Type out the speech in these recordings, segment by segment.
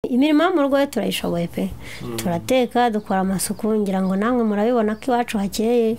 imirimo yo mu rugo turayishoboye pe turateka dukora amasuku ngira ngo namwe murabibona ko iwacu hakeye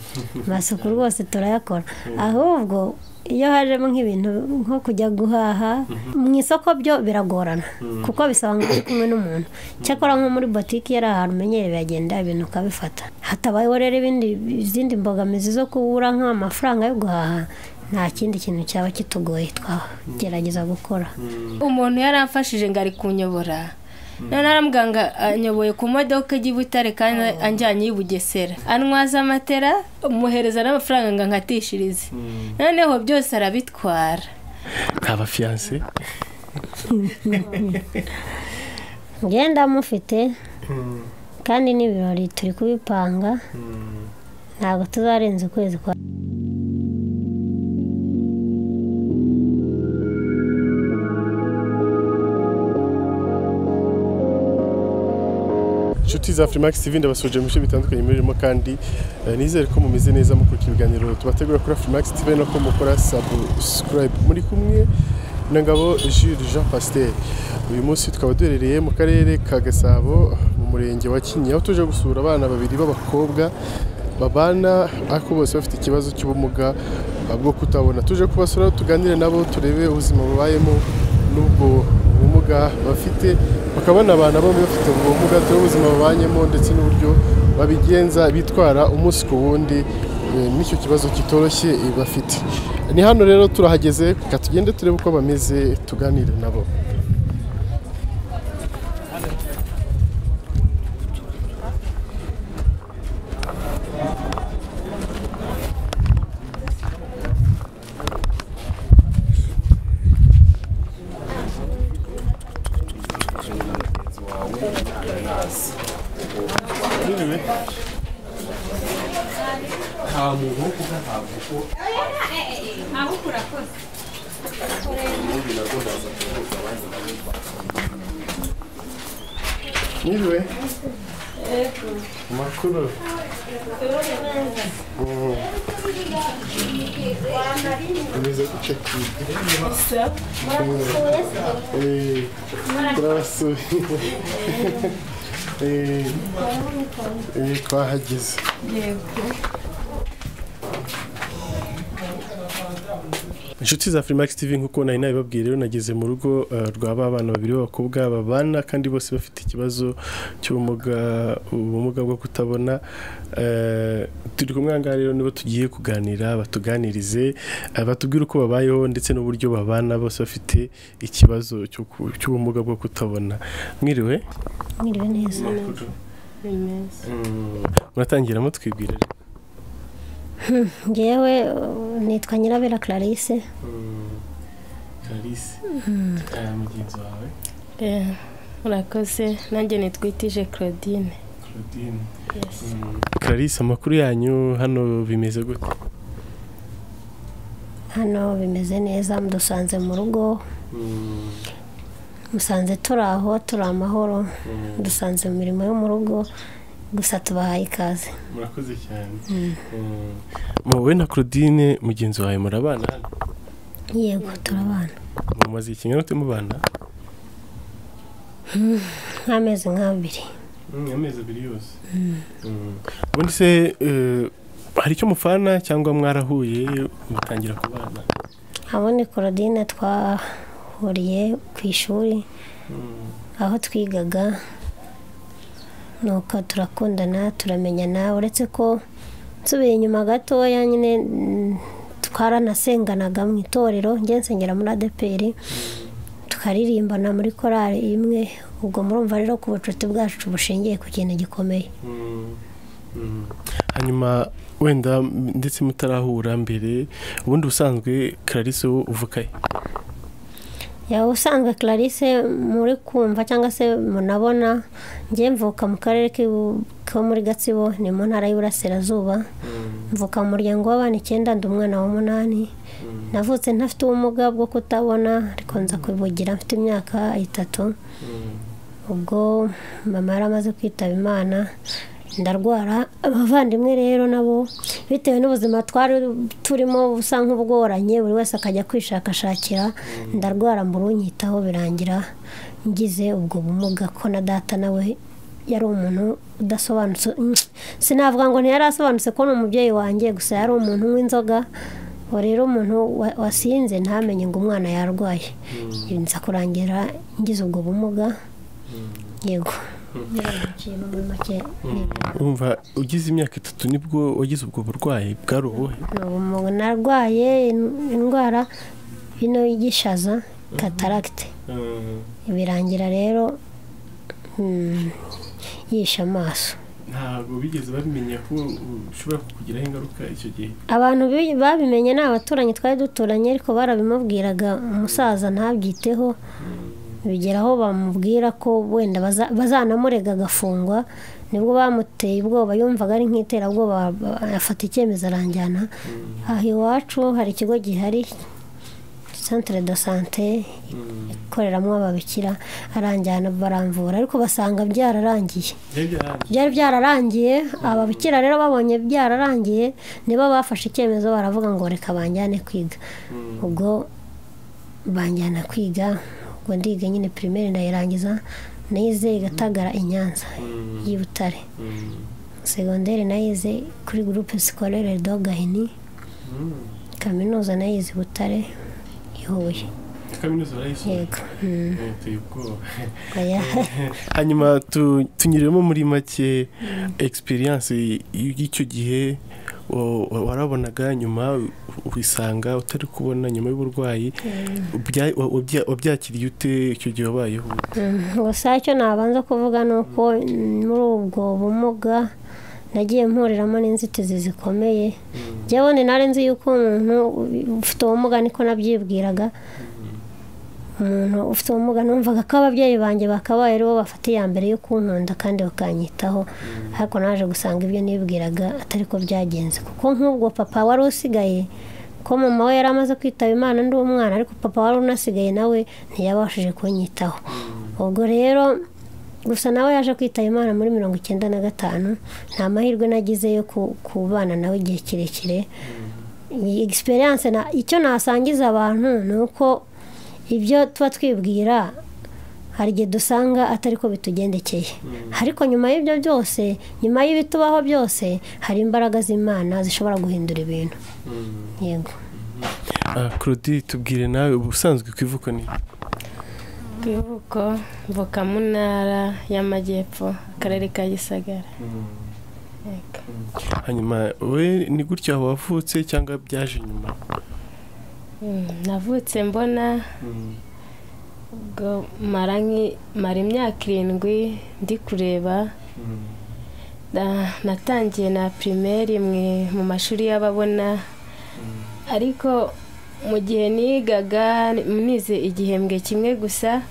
amasuku rwose turayakora ahubwo iyo hajemo nk'ibintu nko kujya guhaha mu isoko byo biragorana kuko bisaba ngo uri kumwe n'umuntu cyakora nko muri botike yari ahantu umenyereye biragenda ibintu ukabifata hatabayeho rero ibindi izindi mbogamizi zo kubura nk'amafaranga yo guhaha nta kindi kintu cyaba kitugoye twagerageza gukora umuntu yaramfashije ngo ari kunyobora none aramuganga anyoboye ku modoka ijya i butare kandi anjyanye i bugesera anwaza amatera muhereza n'amafaranga ngo nkatishirize noneho byose arabitwara ntaba fiyanse ngenda mufite kandi n'ibirori turi kubipanga ntabwo tuzarenza ukwezi kwa inshuti za furimakisi TV ndabasuje mu bice bitandukanye muririmo kandi eh, nizere ko mumeze neza mukurikira ibiganiro tubategura kuri furimakisi TV no ko mukora subscribe muri kumwe na ngabo Jules Jean Pasteur uyu munsi tukaba duherereye mu karere ka Gasabo mu murenge wa Kinyinya aho tuje gusura abana babiri b'abakobwa babana ariko bose bafite ikibazo cy'ubumuga ah, bwo kutabona tuje kubasura tuganire nabo turebe ubuzima bubayemo n'ubwo bumuga bafite bakaba banabana bombi bafite ubwo bumuga turebe ubuzima babanyemo ndetse n'uburyo babigenza bitwara umunsi ku wundi eh, n'icyo kibazo kitoroshye eh, bafite ni hano rero turahageze reka tugende turebe uko bameze tuganire nabo Mwiriwe. Makuru. Mm. Umeze gute? Eh, turabasuye. Eh, eh, twahageze. inshuti za furimakisi TV nk'uko nari nabibabwiye rero nageze mu rugo eh, rwa ba bana babiri b'abakobwa babana kandi bose bafite ikibazo cy'ubumuga ubumuga bwo kutabona Eh, turi kumwe aha ngaha rero nibo tugiye kuganira batuganirize eh, batubwire uko babayeho ndetse n'uburyo babana bose bafite ikibazo cyo ku- cy'ubumuga bwo kutabona mwiriwe mwiriwe neza Mm, muratangiramo twibwire ngewe uh, nitwa nyirabera clarisse kalisi mugenzi wawe Eh, murakoze nanjye nitwitije claudine claudine Yes. Clarisse amakuru yanyu hano bimeze gute hano bimeze neza mudusanze mu rugo musanze turi aho turi amahoro dusanze mu mirimo yo mu rugo gusa tubahaye ikaze murakoze cyane wowe na claudine mugenzi wawe murabana hano yego turabana mumaze ikinyarwanda ute mubana nk'amezi nk'abiri amezi abiri yose ubundi se eh, hari icyo mufana cyangwa mwarahuye mutangira kubana abundi korodine twahuriye ku ishuri aho twigaga nuko turakundana turamenyana uretse ko nsubiye inyuma gatoya nyine mm, twaranasenganaga mu itorero njye nsengera muri adeperi tukaririmbana muri korali imwe ubwo murumva rero ko ubucuti bwacu bushingiye ku kintu gikomeye hanyuma wenda m- ndetse mutarahura mbere ubundi ubusanzwe clarisse wo uvuka he yawe usanzwe clarisse muri kumva cyangwa se munabona njye mvuka mu karere k'ibu- ko muri gatsibo ni mu ntara y'iburasirazuba mvuka mu muryango w'abana icyenda ndi umwana w'umunani navutse ntafite ubumuga bwo kutabona ariko nza kubugira mfite imyaka itatu ubwo mama yari amaze kwitaba imana ndarwara abavandimwe rero nabo bitewe n'ubuzima twari turimo busa nk'ubworanye buri wese akajya kwishakashakira ndarwara mbura unyitaho birangira ngize ubwo bumuga ko na data nawe yari umuntu udasobanutse sinavuga ngo ntiyari asobanutse ko ni umubyeyi wanjye gusa yari umuntu w'inzoga ubu rero umuntu wasinze ntamenye ngo umwana yarwaye nza kurangira ngize ubwo bumuga yego muri make wumva ugize imyaka itatu nibwo wagize ubwo burwayi bwari ubuhe ni ubumuga narwaye indwara ino y'igishaza kataragite birangira rero mm, yishe amaso ntabwo bigeze babimenya ko ushobora kukugiraho ingaruka icyo gihe abantu bi- babimenye ni abaturanyi twari duturanye ariko barabimubwiraga umusaza ntabyiteho bigera aho bamubwira ko wenda baza- bazanamurega agafungwa nibwo bamuteye ubwoba yumvaga ari nk'iterabwoba ba- afata icyemezo aranjyana aha iwacu hari ikigo gihari centre de sante ikoreramo ababikira aranjyana baramvura ariko basanga byararangiye byari byarangiye byari byararangiye ababikira rero babonye byararangiye nibo bafashe icyemezo baravuga ngo reka banjyane kwiga ubwo banjyana kwiga ubwo ndiga nyine pirimeri ndayirangiza nayize igatagara i nyanza y'i butare segonderi nayize kuri gurupe sikorere do gahini kaminuza nayize i butare i huye kaminuza barayishyura yego Mm, uteye ubwoba oya. hanyuma tu- tunyuremo muri make egisperiyanse y'icyo gihe wa- wa- warabonaga nyuma wisanga utari kubona nyuma y'uburwayi Ubya- wa- wabya- wabyakiriye ute icyo gihe wabayeho gusa icyo nabanza kuvuga ni uko mm, muri ubwo bumuga nagiye mpuriramo n'inzitizi zikomeye jyewe nari nzi yuko umuntu ufite ubumuga niko nabyibwiraga umuntu ufite ubumuga numvaga ko ababyeyi banjye bakabaye aribo bafata iya mbere yo kunkunda kandi bakanyitaho ariko naje gusanga ibyo nibwiraga atari ko byagenze kuko nk'ubwo papa wari usigaye ko mama we yari amaze kwitaba imana ndi umwana ariko papa wari unasigaye nawe ntiyabashije kunyitaho ubwo rero gusa nawe yaje kwitaba imana muri mirongo icyenda na gatanu nta mahirwe nagize yo ku- kubana nawe igihe kirekire iyi egisperiyanse icyo nasangiza abantu ni uko ibyo tuba twibwira hari igihe dusanga atari ko bitugendekeye ariko nyuma y'ibyo byose nyuma y'ibitubaho byose hari imbaraga z'imana zishobora guhindura ibintu yego Ah, claudie tubwire nawe ubusanzwe ku ivuko ni ku ivuko mvuka mu ntara y'amajyepfo akarere ka gisagara Yego. hanyuma we ni gutya wavutse cyangwa byaje nyuma Mm, navutse mbona ubwo mara nki- mara imyaka irindwi ndi kureba Na- natangiye na pirimeri mwe mu mashuri y'ababona ariko mu gihe nigaga nize igihembwe kimwe gusa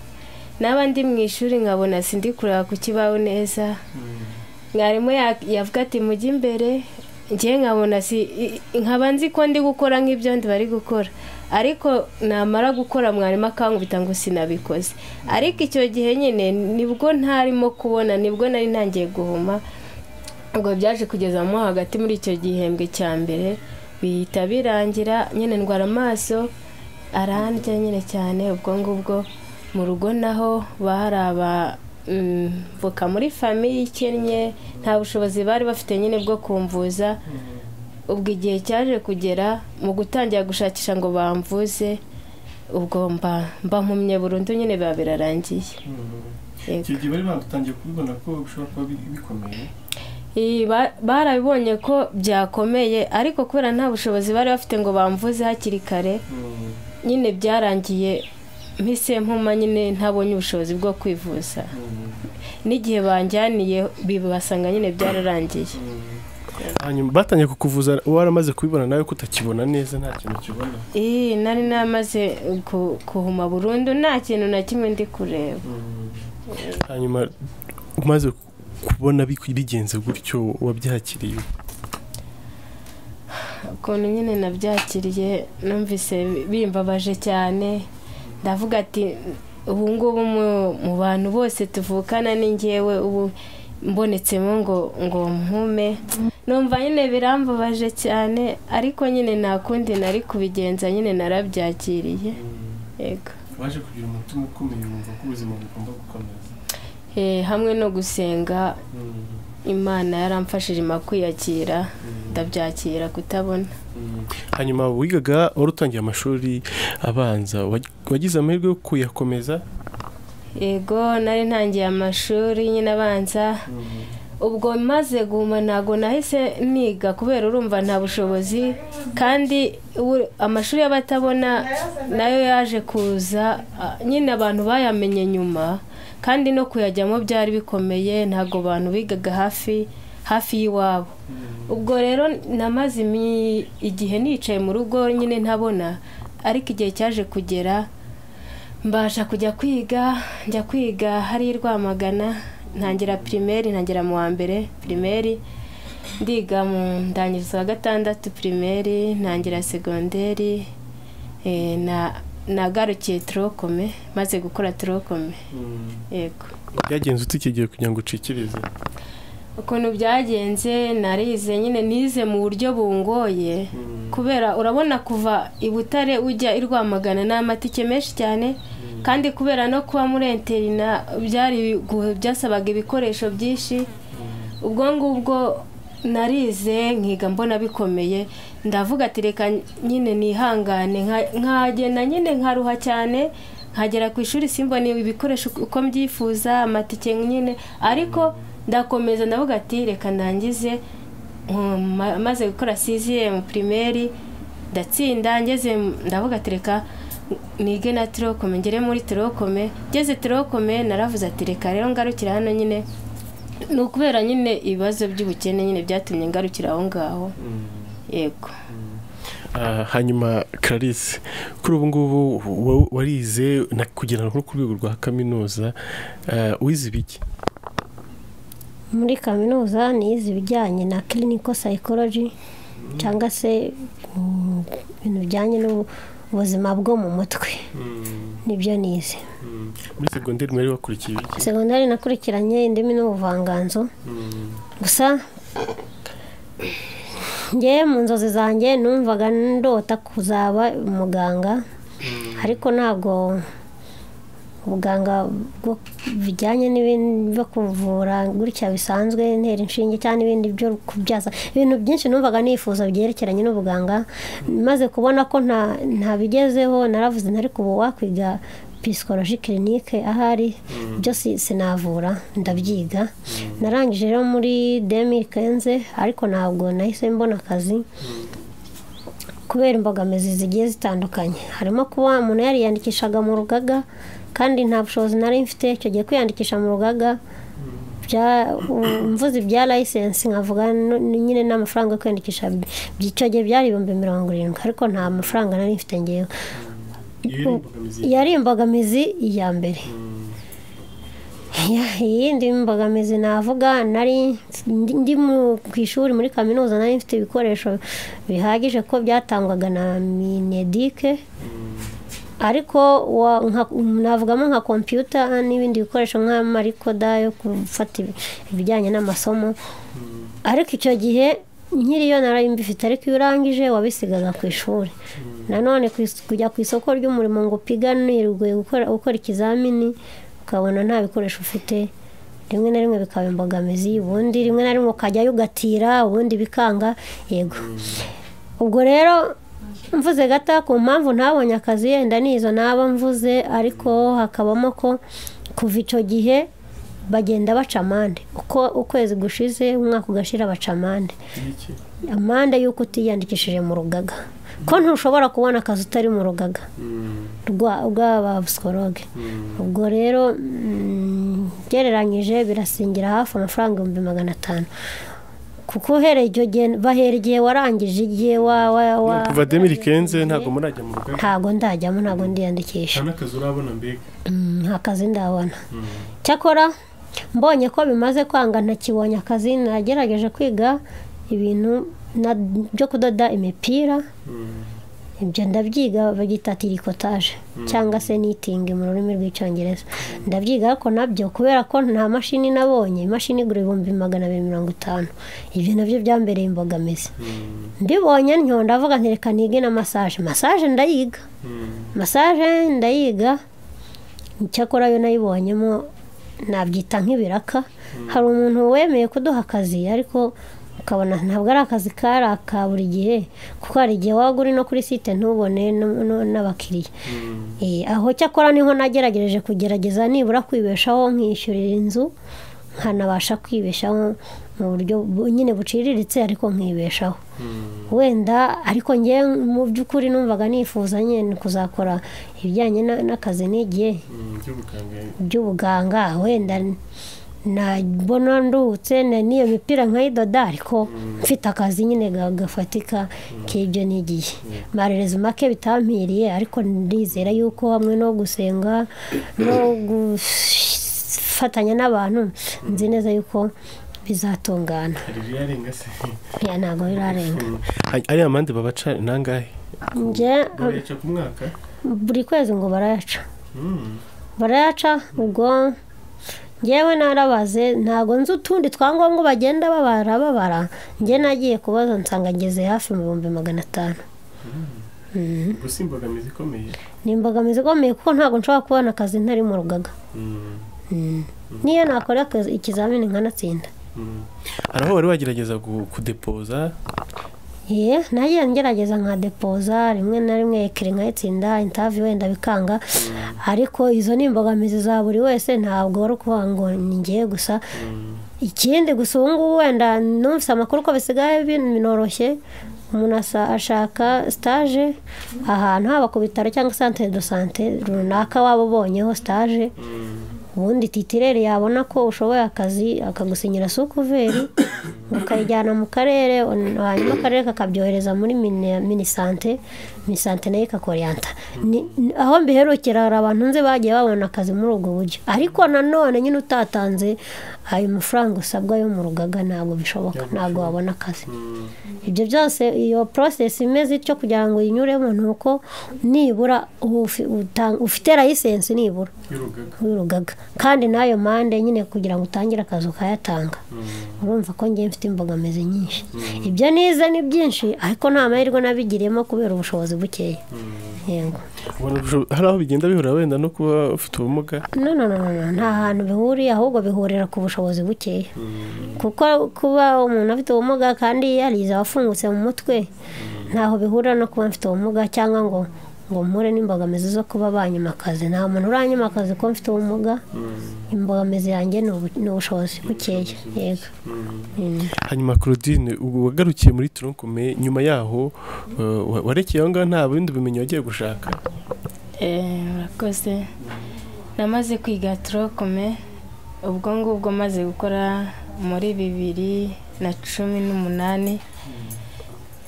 naba ndi mu ishuri nkabona sindi kureba ku kibaho neza mwarimu ya- yavuga ati mujye imbere njye nkabona si i- i- nkaba nzi ko ndi gukora nk'ibyo ndi bari gukora ariko namara gukora mwarimu akankubita ngo sinabikoze ariko icyo gihe nyine nibwo ntarimo kubona nibwo nari ntangiye guhuma ubwo byaje kugeza mo hagati muri icyo gihembwe cya mbere bihita birangira nyine ndwara amaso arandya nyine cyane ubwo ngubwo mu rugo naho bari aba mm, voka muri famiye ikennye nta bushobozi bari bafite nyine bwo kumvuza ubwo igihe cyaje kugera mu gutangira gushakisha ngo bamvuze ubwo mba mba mpumye burundu nyine biba birarangiye Yego. gihe bari batangiye kubibona ko bishobora kuba bikomeye Iyi ba- barabibonye ko byakomeye ariko kubera nta bushobozi bari bafite ngo bamvuze hakiri kare nyine byarangiye mpise mpuma nyine ntabonye ubushobozi bwo kwivuza n'igihe banjyaniye bibasanga nyine byararangiye hanyuma batangiye kukuvuza waramaze kubibona nawe ko utakibona neza nta kintu ukibona iyi nari namaze ku- kuhuma burundu nta kintu na kimwe ndi kureba hanyuma umaze kubona bi- bigenze gutyo wabyakiriye ukuntu nyine nabyakiriye numvise bimbabaje cyane ndavuga ati ubu ngubu mu mu bantu bose tuvukana ni ngewe ubu mbonetsemo ngo ngo mpume numva nyine birambubaje cyane ariko nyine nta kundi nari kubigenza nyine narabyakiriye yego waje kugira umutima ukomeye wumva ko ubuzima bugomba gukomeza Eh, hamwe no gusenga imana yaramfashije ma kwiyakira ndabyakira kutabona hanyuma wigaga wari utangiye amashuri abanza wa- wagize amahirwe yo kuyakomeza yego nari ntangiye amashuri nyine abanza ubwo maze guma ntabwo nahise niga kubera urumva nta bushobozi kandi u- amashuri y'abatabona nayo yaje kuza ah, nyine abantu bayamenye nyuma kandi no kuyajyamo byari bikomeye ntabwo abantu bigaga hafi hafi y'iwabo ubwo rero namaze imi- igihe nicaye mu rugo nyine ntabona ariko igihe cyaje kugera mbasha kujya kwiga njya kwiga hari i rwamagana ntangira pirimeri ntangira mu wa mbere pirimeri ndiga mu ndangirizo wa gatandatu pirimeri ntangira segonderi eh, na nagarukiye turokome maze gukora turokome yego byagenze ute iki gihe kugira ngo ucikirize ukuntu byagenze narize nyine nize mu buryo bungoye kubera urabona kuva i butare ujya i rwamagana ni amatike menshi cyane kandi kubera no kuba muri interina byari bigu- byasabaga ibikoresho byinshi ubwo ngubwo narize nkiga mbona bikomeye ndavuga ati reka nyine nihangane nka- nkagenda nyine nkaruha cyane nkagera ku ishuri simbone ibikoresho uko mbyifuza amatike nyine ariko ndakomeza ndavuga ati reka nangize nko- ma- maze gukora mu pirimeri ndatsinda ngeze mu- ndavuga ati reka nige na tirokome ngere muri tirokome ngeze tirokome naravuze ati reka rero ngarukira hano nyine ni ukubera nyine ibibazo by'ubukene nyine byatumye ngarukira aho ngaho yego Ah, hanyuma clarisse kuri ubu ngubu wa- warize na kugera no ku rwego rwa kaminuza ah, wize ibiki muri kaminuza nize ibijyanye na clinical psychology cyangwa se mm, ibintu bijyanye n'ubuzima bwo mu mutwe nibyo nize muri segonderi mwari wakurikiye ibiki segonderi nakurikiranye indimi n'ubuvanganzo gusa ngewe mu nzozi zanjye numvaga ndota kuzaba umuganga ariko ntabwo ubuganga bwo- bijyanye n'ibintu byo kuvura gutya bisanzwe intera inshinge cyangwa ibindi byo kubyaza ibintu byinshi numvaga nifuza byerekeranye n'ubuganga maze kubona ko nta- ntabigezeho naravuze ntari ubu wakwiga pisikoloji kirinike ahari byo si- sinavura ndabyiga narangije rero muri demi kenze ariko ntabwo nahise mbona akazi kubera imbogamizi zigiye zitandukanye harimo kuba umuntu yariyandikishaga mu rugaga kandi nta bushobozi nari mfite icyo gihe kwiyandikisha mu rugaga bya- mvuze ibya layisensi nkavuga n- nyine n'amafaranga yo kwiyandikisha by- icyo gihe byari ibihumbi mirongo irindwi ariko nta mafaranga nari mfite ngewe yari imbogamizi iya mbere Ya- iyindi mbogamizi navuga nari ndi ndi mu- ku ishuri muri kaminuza nari mfite ibikoresho bihagije ko byatangwaga na minedike ariko wa- nka- navugamo nka kompiyuta n'ibindi bikoresho nk'amarikoda yo gufata ibi- ibijyanye n'amasomo ariko icyo gihe nkiriyo nari mbifite ariko iyo urangije wabisigaga ku ishuri nanone ku is- kujya ku isoko ry'umurimo ngo upiganirwe gukora gukora ikizamini ukabona nta bikoresho ufite rimwe na rimwe bikaba imbogamizi ubundi rimwe na rimwe ukajyayo ugatira ubundi bikanga yego ubwo rero mvuze gata ku mpamvu ntabonye akazi yenda ni izo naba mvuze ariko hakabamo ko kuva icyo gihe bagenda baca amande uko ukwezi gushize umwaka ugashira baca amande amande y'uko utiyandikishije mu rugaga ko ntushobora kubona akazi utari mu rugaga rwa- bw'aba psikologe ubwo rero mm, gereranyije birasingira hafi amafaranga ibihumbi magana atanu kuko uhereye icyo gihe bahera igihe warangije igihe wa wa wa kuva demiri kenze ntabwo murajya mu rugaga ntabwo ndajyamo ntabwo ndiyandikisha nta n'akazi urabona mbega Mm, nta kazi ndabona cyakora mbonye ko bimaze kwanga ntakibonye akazi nagerageje kwiga ibintu na- byo kudoda imipira ibyo ndabyiga bagita tirikotaje cyangwa se nitingi mu rurimi rw'icyongereza ndabyiga ariko nabyo kubera ko nta mashini nabonye imashini igura ibihumbi magana abiri mirongo itanu ibyo nabyo byambereye imbogamizi mbibonye ntyo ndavuga nti reka nige na masaje masaje ndayiga masaje ndayiga icyakora yo nayibonyemo nabyita nk'ibiraka hari umuntu wemeye kuduha akazi ariko ukabona ntabwo ari akazi kari aka buri gihe kuko hari igihe waba uri no kuri site ntubone no- no- n'abakiriya Eh, aho cyakora niho nagerageje kugerageza nibura kwibeshaho nkishyurira inzu nkanabasha kwibeshaho mu buryo bu- nyine buciriritse ariko nkibeshaho wenda ariko njye mu by'ukuri numvaga nifuza nyine kuzakora ibijyanye na- n'akazi n'igihe by'ubuganga wenda nabona ndutse na- n'iyo mipira nkayidoda ariko mfite akazi nyine ga- gafatika k'ibyo nigiye marereza make bitampiriye ariko ndizera yuko hamwe no gusenga no gufatanya n'abantu nzi neza yuko bizatungana ya ntabwo birarenga ariya mande babaca ni angahe njye bayica ku mwaka buri kwezi ngo barayaca barayaca ubwo ngewe narabaze ntabwo nzi utundi twangombwa bagenda babara babara njye nagiye kubaza nsanga ngeze hafi mu bihumbi magana atanu Mhm. gusa imbogamizi ikomeye ni imbogamizi ikomeye kuko ntabwo nshobora kubona akazi ntari mu rugaga Mm, Mhm. niyo nakora akazi- ikizamini nkanatsinda mm. hari aho wari wagerageza gu- kudepoza ye nagiye ngerageza nka depoza rimwe na rimwe ekiri nkayitsinda intavi wenda bikanga ariko izo ni imbogamizi za buri wese ntabwo wari ukuvuga ngo ni ngiye gusa ikindi gusa ubu ngubu wenda numvise amakuru ko bisigaye binoroshye umuntu asa- ashaka sitaje ahantu haba ku bitaro cyangwa santere do sante runaka waba ubonyeho sitaje ubundi titirere yabona ko ushoboye akazi akagusinyira sukuveri ukayijyana mu karere on- hanyuma akarere kakabyohereza muri mini- minisante minisante nayo ikakoriyanta Ni- ni- aho mbiherukira hari abantu nzi bagiye babona akazi muri ubwo buryo ariko nanone nyine utatanze ayo mafaranga usabwa yo mu rugaga ntabwo bishoboka ntabwo wabona akazi ibyo byose iyo porosesi imeze ityo kugira ngo uyinyuremo ni uko nibura uba ufi- uta- ufite layisensi nibura y'urugaga w'urugaga kandi n'ayo mande nyine kugira ngo utangire akazi ukayatanga urumva ko ngiye mfite imbogamizi nyinshi ibyo nize ni byinshi ariko nta mahirwe nabigiriyemo kubera ubushobozi bukeya yego ubona bisho- hari aho bigenda bihura wenda no kuba ufite ubumuga no no no no no, nta hantu bihuriye ahubwo bihurira ku bushobozi bukeya kuko kuba umuntu afite ubumuga kandi yarize abafungutse mu mutwe ntaho bihurira no kuba mfite ubumuga cyangwa ngo ngo mpure n'imbogamizi zo kuba banyuma akazi nta muntu uranyuma akazi ko mfite ubumuga imbogamizi yanjye ni ubu- ni ubushobozi bukeya yego Mm. hanyuma claudine ubwo wagarukiye muri turonkume nyuma yaho eh, wa- warekeye aho ngaho nta bindi bumenyi wagiye gushaka Eh, murakoze namaze kwiga turokome ubwo ngubwo maze gukora muri bibiri na cumi n'umunani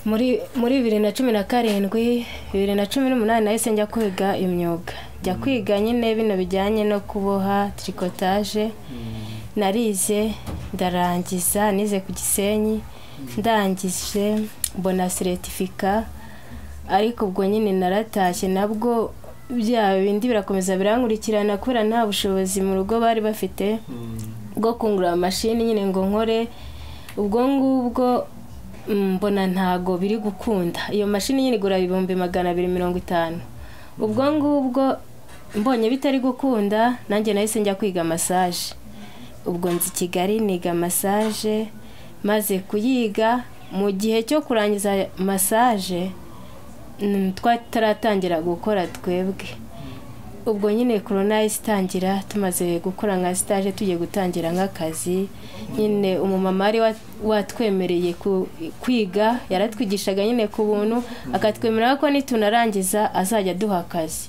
muri muri bibiri na cumi na karindwi bibiri na cumi n'umunani nahise njya kwiga imyuga njya kwiga nyine bino bijyanye no kuboha tirikotaje narize ndarangiza nize ku gisenyi ndangije mbona seretifika ariko ubwo nyine naratashye nabwo bya bindi birakomeza birankurikirana kubera nta bushobozi mu rugo bari bafite bwo kungura amashini nyine ngo nkore ubwo ngubwo mm, mbona ntago biri gukunda iyo mashini nyine igura ibihumbi magana abiri mirongo itanu ubwo ngubwo mbonye bitari gukunda nanjye nahise njya kwiga masaje ubwo nzi i kigali niga masaje maze kuyiga mu gihe cyo kurangiza masaje Mm, twataratangira gukora twebwe ubwo nyine korona yahise itangira tumaze gukora nka sitaje tugiye gutangira nk'akazi nyine umumama wari wa- watwemereye ku- kwiga yaratwigishaga nyine ku buntu akatwemerera ko nitunarangiza azajya aduha akazi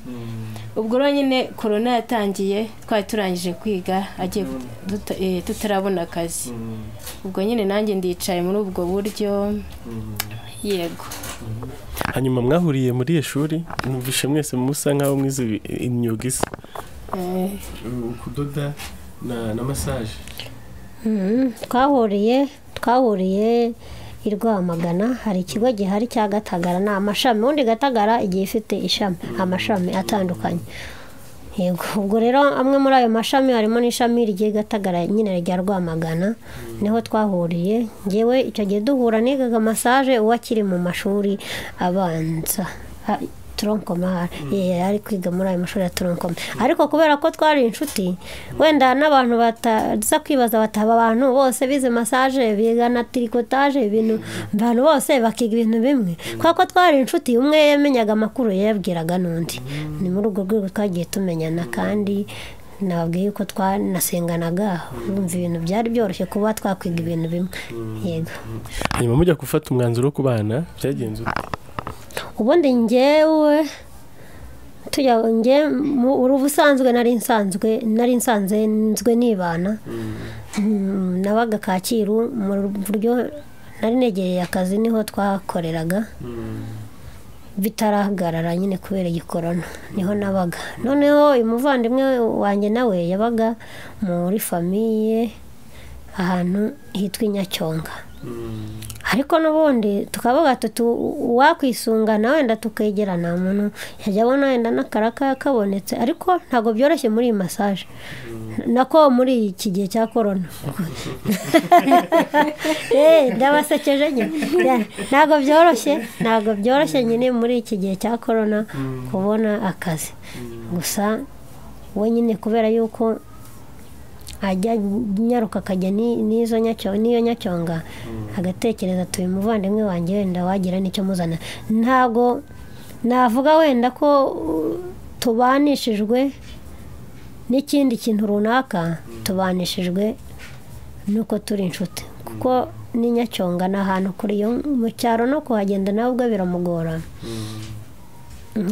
ubwo rero nyine korona yatangiye twari turangije kwiga agiye duta- eh, tutarabona akazi ubwo nyine nanjye ndicaye muri ubwo buryo yego hanyuma mwahuriye muri iyo shuri mwumvishe mwese musa nk'aho mwize ibi- imyuga isa Eh, Uh, kudoda na na masaje Mhm. twahuriye twahuriye i rwamagana hari ikigo gihari cya gatagara ni amashami ubundi gatagara igihe ifite ishami amashami atandukanye yego ubwo rero amwe muri ayo mashami harimo n'ishami rigiye gatagara nyine rya rwamagana niho twahuriye ngewe icyo gihe duhura nigaga masaje uwo akiri mu mashuri abanza Ha- tronkomar yari ari kwiga muri ayo mashuri ya tronkomar ariko kubera ko twari inshuti wenda n'abantu bataza kwibaza bataba abantu bose bize masaje biga na tirikotaje ibintu abantu bose bakiga ibintu bimwe kubera ko twari inshuti umwe yamenyaga amakuru yayabwiraga n'undi ni muri urwo rwego twagiye tumenyana kandi nababwiye yuko twanasenganaga bumva ibintu byari byoroshye kuba twakwiga ibintu bimwe yego hanyuma mujya gufata umwanzuro wo kubana byagenze ute? ubundi ngewe tujya nge mu- uri ubusanzwe nari nsanzwe nari nsanzwe nzwe nibana Mm, nabaga kacyiru mu buryo nari negereye akazi niho twakoreraga bitarahagarara nyine kubera igikorona niho nabaga noneho uyu muvandimwe wanjye nawe yabaga muri famiye ahantu hitwa i nyacyonga ariko n'ubundi tukavuga tuti uwakwisungana wenda tukegerana umuntu yajya abona wenda n'akaraka kabonetse ariko ntabwo byoroshye muri iyi masaje nako muri iki gihe cya korona Eh, ndabasekeje nyine ntabwo byoroshye ntabwo byoroshye nyine muri iki gihe cya korona kubona akazi gusa we nyine kubera yuko ajya nyaruka akajya ni- n'izo nyacyo- n'iyo nyacyonga agatekereza ati uyu muvandimwe wanjye wenda wagira n'icyo muzana ntabwo navuga wenda ko uh, tubanishijwe n'ikindi kintu runaka tubanishijwe nuko turi inshuti kuko ni nyacyonga ni ahantu kure yo mu cyaro no kuhagenda nawe ubwo biramugora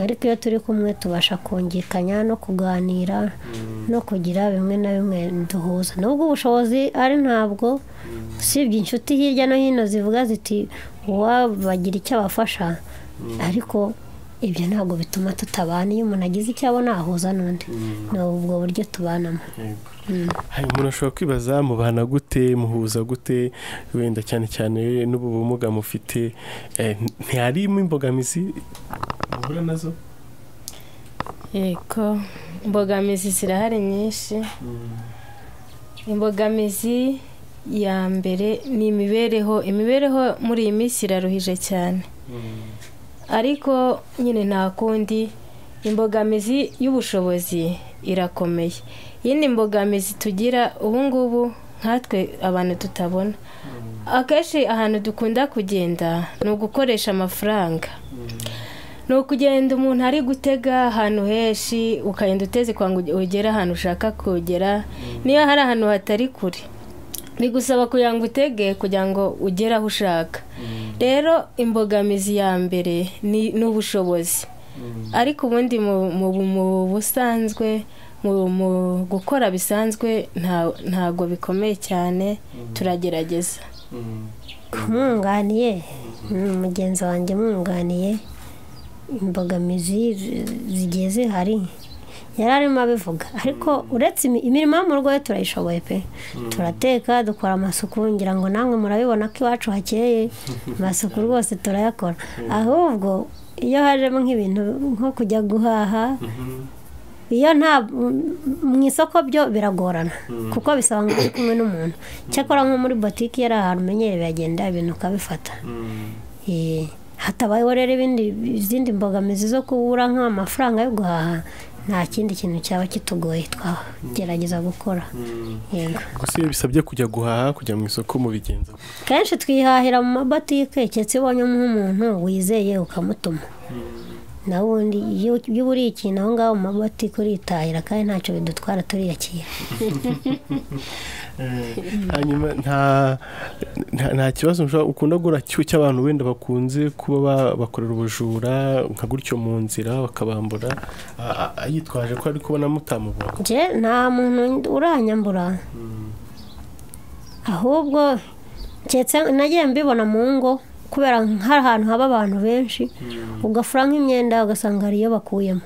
ariko iyo turi kumwe tubasha kungikanya no kuganira no kugira bimwe na bimwe duhuza nubwo ubushobozi ari ntabwo usibye inshuti hirya no hino zivuga ziti uwabagira icyo abafasha ariko ibyo ntabwo bituma tutabana iyo umuntu agize icyo abona ahuza n'undi ni ubwo buryo tubanamo hanyuma umuntu ashobora kwibaza mubana gute muhuza gute wenda cyane cyane n'ubu bumuga mufite eh, ntiharimo imbogamizi muhura nazo yego imbogamizi zirahari nyinshi imbogamizi ya mbere ni imibereho imibereho muri iyi minsi iraruhije cyane ariko nyine nta kundi imbogamizi y'ubushobozi irakomeye iyindi mbogamizi tugira ubu ngubu nkatwe abantu tutabona akenshi ahantu dukunda kugenda ni ugukoresha amafaranga ni ukugenda umuntu ari gutega ahantu henshi ukagenda uteze kwa ngo ugere ahantu ushaka kugera niyo hari ahantu hatari kure bigusaba kugira ngo utege kugira ngo ugere aho ushaka rero imbogamizi ya mbere ni ni ubushobozi ariko ubundi mu- mu- mu busanzwe mu- mu gukora bisanzwe nta- ntabwo bikomeye cyane turagerageza mwunganiye mm, mugenzi wanjye mwunganiye imbogamizi zi- zigiye zihari yari arimo abivuga ariko uretse imi- imirimo yo mu rugo yo turayishoboye pe turateka dukora amasuku ngira ngo namwe murabibona ko iwacu hakeye amasuku rwose turayakora ahubwo iyo hajemo nk'ibintu nko kujya guhaha iyo nta mu isoko byo biragorana kuko bisaba ngo uri kumwe n'umuntu cyakora nko muri botike yari ahantu umenyereye biragenda ibintu ukabifata Eh, hatabayeho rero ibindi izindi mbogamizi zo kubura nk'amafaranga yo guhaha nta kindi kintu cyaba kitugoye twagerageza gukora yego gusa iyo bisabye kujya guhaha kujya mu isoko mubigenza gute? kenshi twihahira mu mabotike keretse iyo ubonye nk'umuntu wizeye ukamutuma naho ubundi iyo iyo uburiye ikintu aho ngaho mu mabotike uritahira kandi ntacyo bidutwara turiyakira hanyuma nta nta- nta kibazo mushobora- ukunda guhura cyo- cy'abantu wenda bakunze kuba ba- bakorera ubujura nka gutyo mu nzira bakabambura a- a- a- yitwaje ko ari kubona mutamubona nje nta muntu uranyambura ahubwo keretse nagiye mbibona mu ngo kubera hari ahantu haba abantu benshi ugafura nk'imyenda ugasanga hari iyo bakuyemo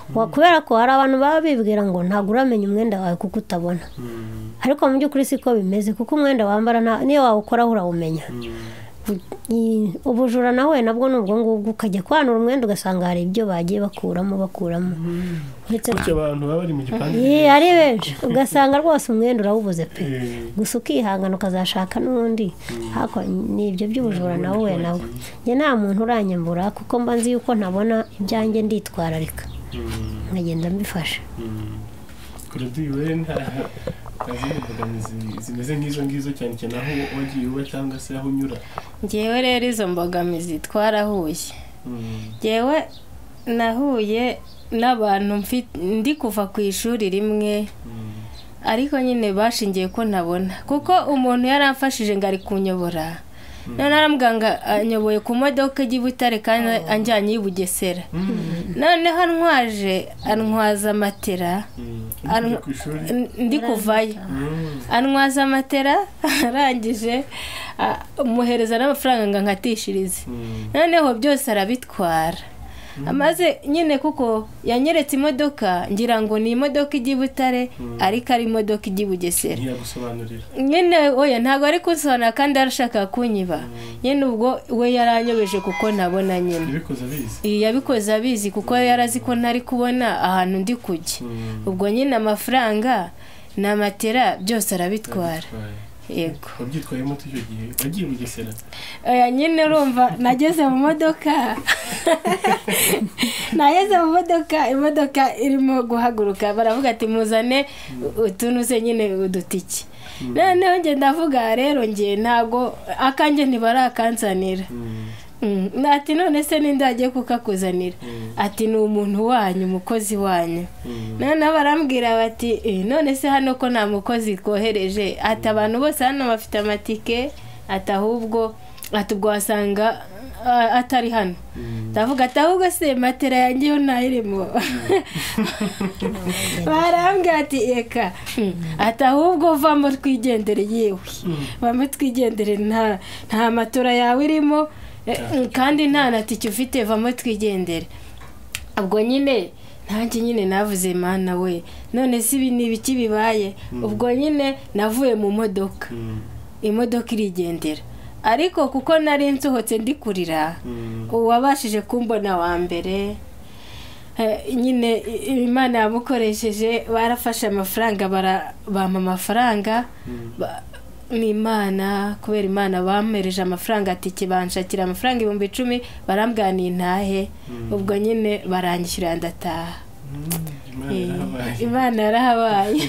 Wa- kubera ko hari abantu baba bibwira ngo ntabwo uramenya umwenda wawe kuko utabona ariko mu by'ukuri siko bimeze kuko umwenda wambara nta- niyo wawukoraho urawumenya ubujura nawe nabwo ni ubwo ngubwo ukajya kwanura umwenda ugasanga hari ibyo bagiye bakuramo bakuramo ndetse gutyo abantu baba bari mu gipangu Ye, ari benshi ugasanga rwose umwenda urawubuze pe Eh. gusa ukihangana ukazashaka n'undi hako ni ibyo by'ubujura nawe we nawe njye nta muntu uranyambura kuko mba nzi yuko ntabona ibyanjye nditwararika nkagenda mbifashe kure duyiwe nta nta zindi mbogamizi zimeze nk'izo ngizo cyane cyane aho wagiye uba cyangwa se aho unyura ngewe rero izo mbogamizi twarahuye ngewe nahuye n'abantu mfi- ndi kuva ku ishuri rimwe ariko nyine bashingiye ko ntabona kuko umuntu yari amfashije ngo ari kunyobora none aramuganga anyoboye ku modoka ijya i butare kandi anjyanye i bugesera noneho antwaje antwaza matera ari ku ishuri N- ndi kuvayo anwaza amatera arangije a- muhereza n'amafaranga ngo nkatishirize noneho byose arabitwara amaze nyine kuko yanyeretse imodoka ngira ngo ni imodoka ijya i butare ariko ari imodoka ijya i bugesera ntiyagusobanurira nyine oya ntabwo ari kunsobanura kandi arashaka kunyiba nyine ubwo we yaranyobeje kuko nabona nyine ibikoze abizi iyi yabikoze abizi kuko yari azi ko ntari kubona ahantu ndi kujya ubwo nyine amafaranga ni amatera byose arabitwara Right. yego wabyitwayemo ute icyo gihe wagiye bugesera aya nyine urumva nageze mu modoka nageze mu modoka imodoka irimo guhaguruka baravuga ati muzane utunuze nyine udutike noneho njye ndavuga rero njye ntabwo akanjye ntibarakanzanira Mm, ati none se ninde wagiye kukakuzanira ati ni umuntu wanyu umukozi wanyu noneho barambwira bati "Eh, none se hano ko nta mukozi twohereje ati abantu bose hano bafite amatike ati ahubwo ati ubwo wasanga ah, atari hano ndavuga ati ahubwo se matera yanjye yo ntayirimo barambwira ati reka ati ahubwo vamo twigendere yewe vamo twigendere nta nta matora yawe irimo eh, kandi nta na tike ufite vamo twigendere ubwo nyine nanjye nyine navuze mana we none se ibi ni ibiki bibaye ubwo nyine navuye mu modoka imodoka irigendera ariko kuko nari nsohotse ndi kurira uwabashije kumbona wa mbere eh, nyine i- imana yamukoresheje barafashe amafaranga bara- bampa amafaranga ba- ni imana kubera imana bamereje amafaranga atike banshakira amafaranga ibihumbi icumi barambwira ni intahe ubwo nyine baranyishyura ndataha imana Eh, yarahabaye imana yarahabaye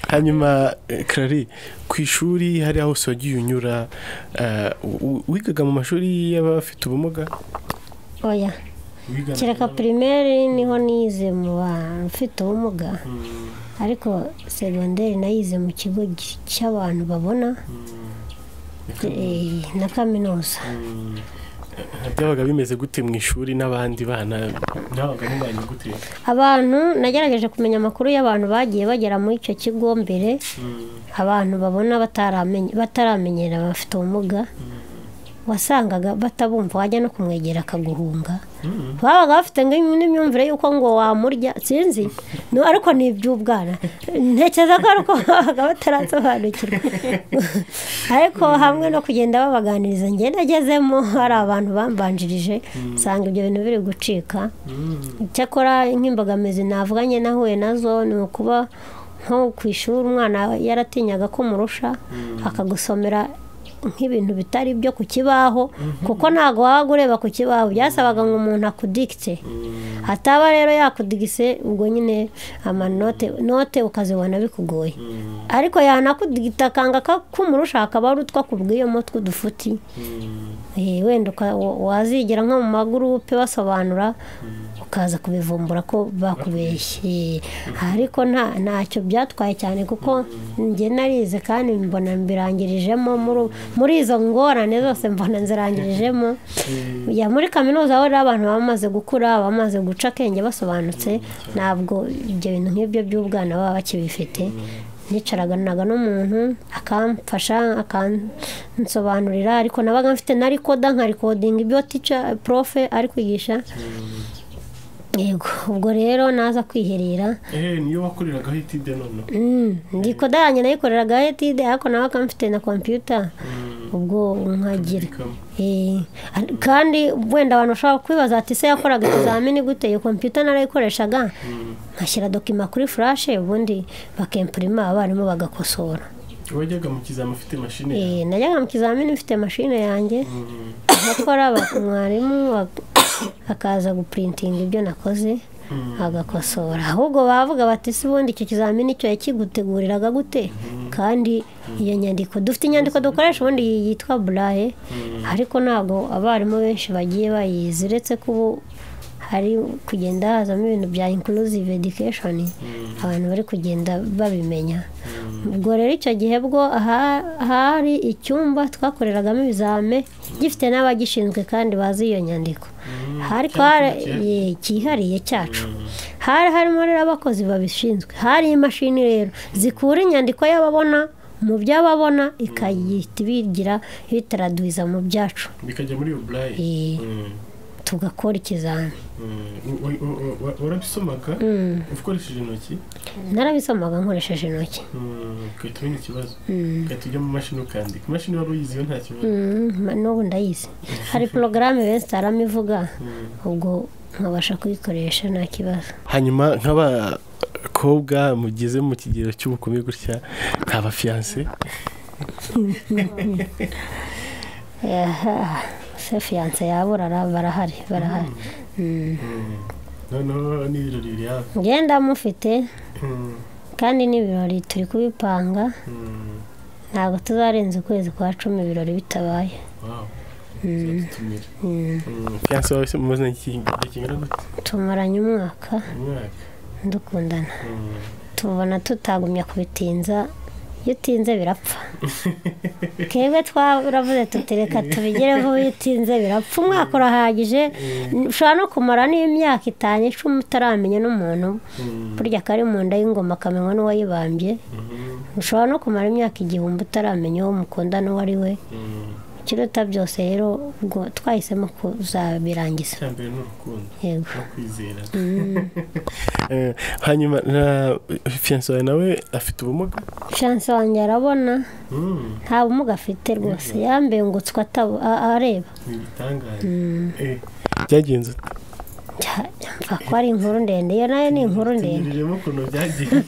hanyuma eh, Clary ku ishuri hari aho hose wagiye unyura eh, u- u- wigaga mu mashuri y'abafite ubumuga oya kereka pirimeri niho nize mu bantu ufite ubumuga ariko segonderi nayize mu kigo gi- cy'abantu babona eh, na kaminuza byabaga bimeze gute mu ishuri n'abandi bana ntabaga mubanye gute abantu nagerageje kumenya amakuru y'abantu bagiye bagera muri icyo kigo mbere abantu babona bataramenye- bataramenyera bafite ubumuga wasangaga batabumva wajya no kumwegera akaguhunga babaga bafite ngi- n'imyumvire y'uko ngo wamurya sinzi No, ariko ni iby'ubwana ntekereza ko ari uko babaga batarasobanukirwa ariko hamwe no kugenda babaganiriza njye nagezemo hari abantu bambanjirije usanga ibyo bintu biri gucika icyakora nk'imbogamizi navuganye nahuye nazo ni ukuba nko ku ishuri umwana yaratinyaga ko umurusha akagusomera nk'ibintu bitari byo ku kibaho kuko ntabwo wabaga ureba ku kibaho byasabaga ngo umuntu akudikite hataba rero yakudigise ubwo nyine amanote note ukazibona bikugoye ariko yanakudigita akanga ka- k'umurusha akaba ari utwo akubwiye mutwe udufuti Eh, wenda uka- wa- wazigera nko mu magurupe basobanura ukaza kubivumbura ko bakubeshye ariko nta ntacyo byatwaye cyane kuko njye narize kandi mbona mbirangirijemo muri- muri izo ngorane zose mbona nzirangirijemo ya muri kaminuza aho rero abantu baba bamaze gukura bamaze guca akenge basobanutse ntabwo ibyo bintu nk'ibyo by'ubwana baba bakibifite nicaraganaga n'umuntu akamfasha akansobanurira ariko nabaga mfite na rikoda nka rikodinga ibyo tica profe ari kwigisha yego ubwo rero naza kwiherera eh niyo wakoreragaho itide none Mm, rikoda yanjye nayikoreraga etide ariko nawe akamfite na kompiyuta ubwo nkagira Eh, kandi wenda abantu bashobora kwibaza ati se yakoraga ikizamini gute iyo kompiyuta narayikoreshaga nkashyira dokima kuri furashe ubundi bakempurima abarimu bagakosora wajyaga mu kizama afite mashini yawe Eh, najyaga mu kizamini mfite mashine yanjye nkakora ba- mwarimu ak- akaza gupurintinga ibyo nakoze agakosora ahubwo bavuga bati se ubundi icyo kizamini cyo yakiguteguriraga gute kandi iyo nyandiko dufite inyandiko dukoresha ubundi yitwa buraye ariko ntabwo abarimu benshi bagiye bayizi uretse ko ubu hari kugenda hazamo ibintu bya inclusive education abantu bari kugenda babimenya ubwo rero icyo gihe bwo aha- hari icyumba twakoreragamo ibizame gifite n'abagishinzwe kandi bazi iyo nyandiko hari ye- cyihariye cyacu hari harimo rero abakozi babishinzwe hari imashini rero zikura inyandiko y'ababona mu by'ababona ikayita ibigira ibitaraduhiza mu byacu bikajya muri uburayi Eh, tugakora ikizami warabisomaga ukoresheje intoki narabisomaga nkoresheje intoki mm, ugahita umenya ikibazo ugahita ujya mu mashini ukandika imashini wari uyiziho nta kibazo Mm, ma- n'ubu ndayizi hari porogaramu benshi itarama ivuga ubwo nkabasha kuyikoresha nta kibazo hanyuma nk'abakobwa mugeze mu kigero cy'ubukumi gutya nta bafiyanse Aha, se fiyanse yabura ara- barahari barahari Mm. noneho n'ibirori biri hafi ngenda mufite Mm, kandi n'ibirori turi kubipanga mm, ntabwo tuzarenza ukwezi kwa cumi ibirori bitabaye wow. Mm. Tuzadutumira. Mm. Mm, fiyanse wawe se mumaze iki- igihe kingana gute tumaranye umwaka umwaka dukundana Mm. tubona tutagumya kubitinza iyo utinze birapfa twebwe twaravuze tutereka tubigire vuba iyo utinze birapfa umwaka urahagije ushobora no kumara n'imyaka itanu icumi utaramenya n'umuntu Mm, burya kari mu nda y'ingoma akamenywa n'uwayibambye mhm, ushobora no kumara imyaka igihumbi utaramenya uwo mukunda n'uwo ari we mm. ikiruta byose rero ubwo twahisemo kuzabirangiza icya mbere ni urukundo yego no kwizera Mm. Eh, hanyuma na fiyanse wawe nawe afite ubumuga chance wanjye arabona Mm, nta bumuga afite rwose yambengutswe atabo a- areba ni ibitangaje Mm. Eh, byagenze ute? Cya- mva ko ari inkuru ndende iyo nayo ni inkuru ndende tugejejeho ukuntu byagenze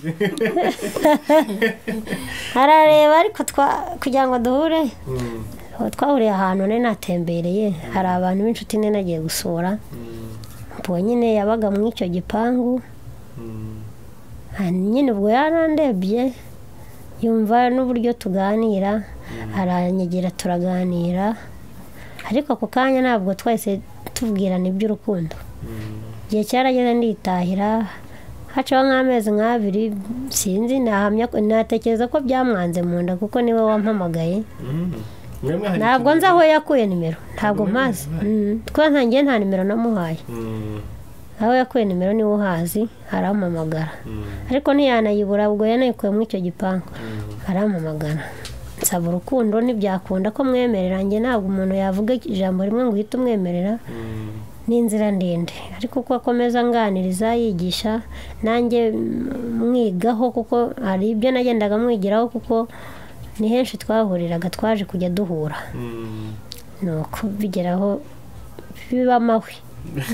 arareba ariko twa- kugira ngo duhure Mm, aho twahuriye ahantu nari natembereye hari abantu b'inshuti nari nagiye gusura mm, ubwo nyine yabaga muri icyo gipangu mm. Ah, nyine ubwo yarandebye yumva n'uburyo tuganira aranyegira turaganira ariko ako kanya ntabwo twahise tubwirana iby'urukundo igihe cyarageze nditahira hacaho nk'amezi nk'abiri sinzi nahamya ko- natekereza ko byamwanze mu nda kuko niwe wampamagaye Mm. Mwe mwahari ntabwo kimwe. nzi aho yakuye nimero ntabwo Ntabwo mpazi mwari Mm, kuko ntangiye nta nimero namuhaye Mm, aho yakuye nimero niwe uhazi arampamagara mm, ariko ntiyanayibura ubwo yanayikuye muri icyo gipangu mm. arampamagana nsaba urukundo ntibyakunda ko mwemerera njye ntabwo umuntu yavuga ijambo rimwe ngo uhite umwemerera Mm, ni inzira ndende ariko uko akomeza anganiriza yigisha nanjye mm, mwigaho kuko hari ibyo nagendaga mwigiraho kuko ni henshi twahuriraga twaje kujya duhura mm. ni uko bigeraho biba amahwi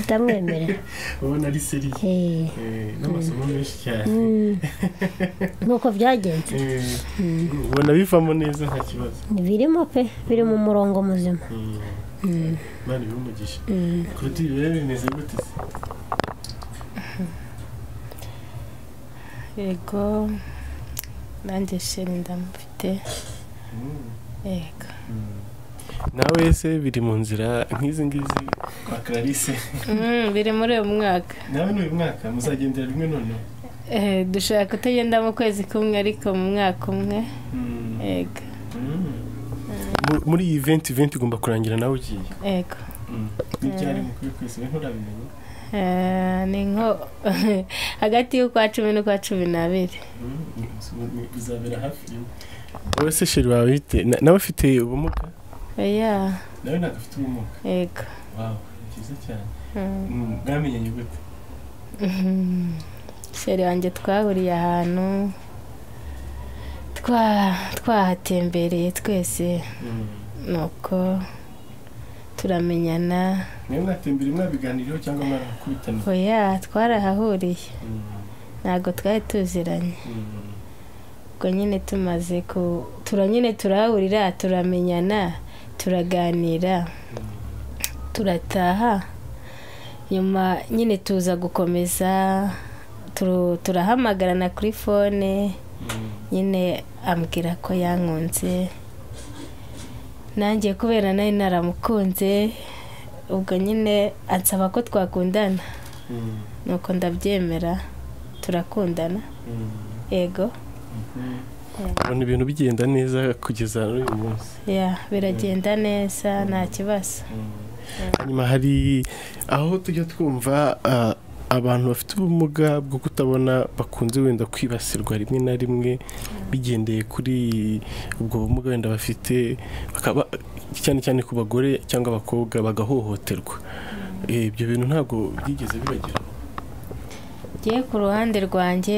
utamwemerera ubona ari seriye Eh, Eh, n'amasomo menshi cyane mm, nk'uko byagenze Eh, ubona bivamo neza nta kibazo birimo pe biri mu murongo muzima Mm. Mm. imana ibimugisha Mm. kuruta ibi rero bimeze gute se yego nanjye sheri ndamufite yego nawe se biri mu nzira nk'izi ngizi kwa clarisse Mm, biri muri uyu mwaka nawe n'uyu mwaka muzagendera rimwe noneho Eh, dushaka kutagenda mu kwezi kumwe ariko mu mwaka umwe Mm. yego Mm. Mu- muri iyi venti venti igomba kurangira nawe ugiye yego n'ibyari mukuru ku isi nturabimenya Eh, ni nko hagati y'ukwa cumi n'ukwa cumi n'abiri bizabera hafi wowe se sheri wawe bite Na- nawe afite ubumuga ya nawe ntabwo afite ubumuga yego wawe ni byiza cyane Mm. Mm, mwamenyanye gute Mhm. sheri wanjye twahuriye ahantu twa twahatembereye twese Mm. nuko turamenyana niba mwatembera mwabiganiriyeho cyangwa mwarakubitana oya twarahahuriye ntabwo twari tuziranye ubwo nyine tumaze ku tura nyine turahurira turamenyana turaganira turataha nyuma nyine tuza gukomeza turu- turahamagarana kuri fone nyine ambwira ko yankunze nanjye kubera nawe naramukunze ubwo nyine ansaba ko twakundana nuko ndabyemera turakundana ego ubona ibintu bigenda neza kugeza n'uyu munsi ya biragenda neza nta kibazo hanyuma hari aho tujya twumva ah, abantu bafite ubumuga bwo kutabona bakunze wenda kwibasirwa rimwe na rimwe bigendeye kuri ubwo bumuga wenda bafite bakaba cyane cyane ku bagore cyangwa abakobwa bagahohoterwa Eh, ibyo bintu ntabwo byigeze bibageraho ngewe ku ruhande rwanjye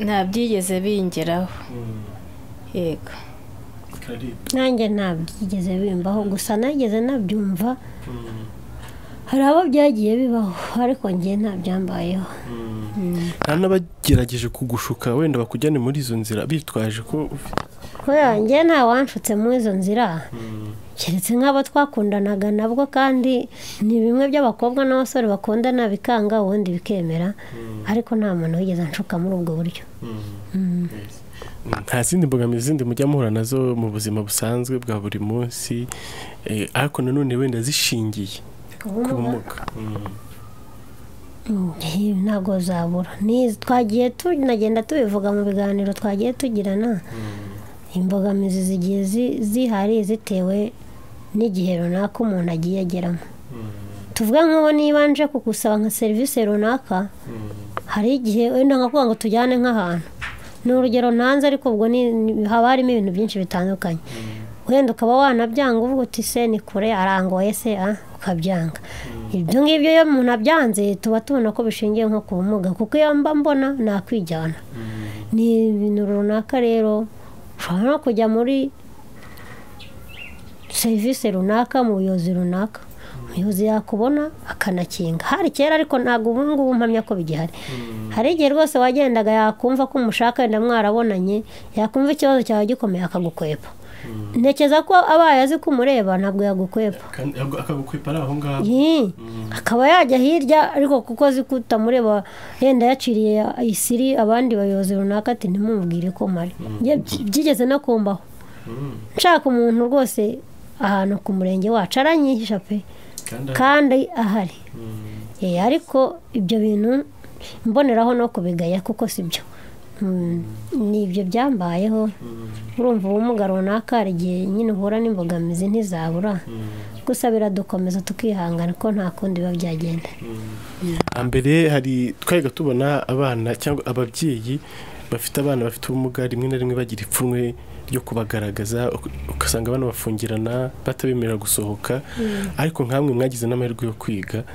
nta byigeze bingeraho yego nanjye ntabyigeze bimbaho gusa nageze nabyumva hari abo byagiye bibaho ariko ngewe ntabyambayeho nta n'abagerageje kugushuka wenda bakujyane muri izo nzira bitwaje ko ufite kubera ngewe nta wanshutse muri izo nzira keretse nk'abo twakundanaga nabwo kandi ni bimwe by'abakobwa n'abasore bakundana bikanga ubundi bikemera ariko nta muntu wigeze anshuka muri ubwo buryo nta zindi mbogamizi zindi mujya muhura nazo mu buzima busanzwe bwa buri munsi eh, ariko nanone wenda zishingiye ku bumuga Nti- ntabwo zabura Ni- twagiye tunagenda tubivuga mu biganiro twagiye tugirana imbogamizi zigiye zi- zihari zitewe n'igihe runaka umuntu agiye ageramo tuvuga nk'ubu niba nje kugusaba nka serivisi runaka hari igihe wenda nkakuvuga ngo tujyane nk'ahantu ni urugero ntanze ariko ubwo ni- ni- haba harimo ibintu byinshi bitandukanye wenda ukaba wanabyanga uvuga uti se ni kure arangoye se ah, ukabyanga ibyo ngibyo iyo umuntu abyanze tuba tubona ko bishingiye nko ku bumuga kuko iyo mba mbona nakwijyana ni ibintu runaka rero ushobora no kujya muri serivisi runaka mu buyobozi runaka umuyobozi yakubona akanakinga hari kera ariko ntabwo ubu ngubu mpamya ko bigihari hari igihe rwose wagendaga yakumva ko umushaka wenda mwarabonanye yakumva ikibazo cyawe gikomeye akagukwepa ntekereza ko abaye azi ko umureba ntabwo yagukwepa kandi akagukwepa ari aho ngaho Yee. akaba yajya hirya ariko kuko azi ko utamureba yenda yaciriye isiri abandi bayobozi runaka ati ntimumubwire ko mpari Njye by- byigeze no kumbaho nshaka umuntu rwose ahantu ku murenge wacu aranyihisha pe kandi kandi ahari Eh, ariko ibyo bintu mboneraho no kubigaya kuko si byo Mm, ni ibyo byambayeho urumva ubumuga runaka hari igihe nyine uhura n'imbogamizi ntizabura gusa biradukomeza tukihangana ko nta kundi biba byagenda hambere hari twajyaga tubona abana cyangwa ababyeyi bafite abana bafite ubumuga rimwe na rimwe bagira ipfunwe ryo kubagaragaza uk- ugasanga abana bafungirana batabemerera gusohoka ariko nk'amwe mwagize n'amahirwe yo kwiga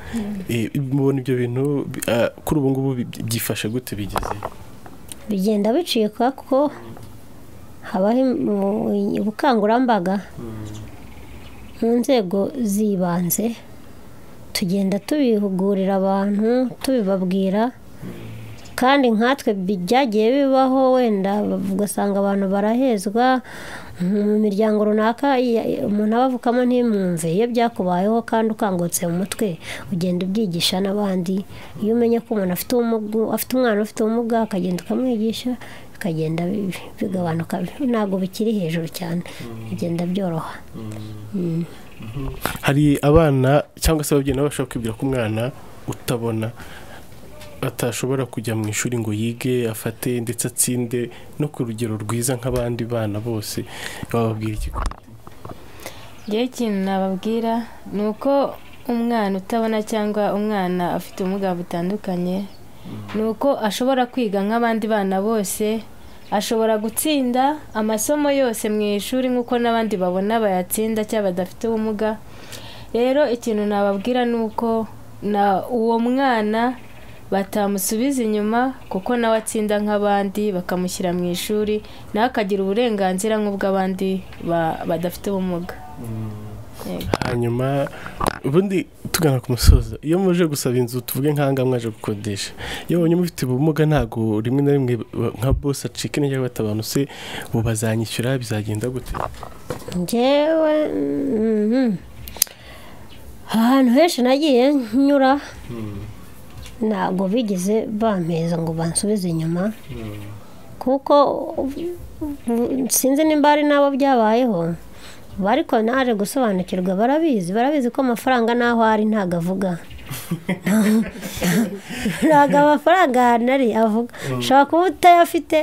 Eh, mubona ibyo bintu bi- ah, kuri ubu ngubu bi- byifashe gute bigeze bigenda bicika kuko habaho im- ubukangurambaga mu nzego z'ibanze tugenda tubihugurira abantu tubibabwira kandi nkatwe bi- byagiye bibaho wenda ugasanga abantu barahezwa mu miryango runaka iya- umuntu aba avukamo ntimwumve iyo byakubayeho kandi ukangutse mu mutwe ugenda ubyigisha n'abandi iyo umenye ko umuntu afite ubumuga- afite umwana ufite ubumuga akagenda ukamwigisha bikagenda bi- bigabanuka ntabwo bikiri hejuru cyane bigenda byoroha hari abana cyangwa se ababyeyi nabo bashobora kwibwira ko umwana utabona atashobora kujya mu ishuri ngo yige afate ndetse atsinde no ku rugero rwiza nk'abandi bana bose bababwira iki ngewe ikintu nababwira ni uko umwana utabona cyangwa umwana afite ubumuga butandukanye ni uko ashobora kwiga nk'abandi bana bose ashobora gutsinda amasomo yose mu ishuri nk'uko n'abandi babona bayatsinda cyangwa badafite ubumuga rero ikintu nababwira ni uko na uwo mwana batamusubiza inyuma kuko nawe atsinda nk'abandi bakamushyira mu ishuri nawe akagira uburenganzira nk'ubw'abandi ba- badafite ubumuga Yego. hanyuma ubundi tugana ku musozo iyo muje gusaba inzu tuvuge nk'ahangaha mwaje gukodesha iyo babonye mufite ubumuga ntabwo rimwe na rimwe ba- nka bose acika intege agafata abantu se ubu bazanyishyura bizagenda gute ngewe mhm. ahantu henshi nagiye nyura ntabwo bigeze bampeza ngo bansubize inyuma kuko u- u- sinzi nimba hari n'abo byabayeho ariko naje gusobanukirwa barabizi barabizi ko amafaranga n'aho ari ntago avuga ntabwo amafaranga ahantu ari avuga ushobora kuba utayafite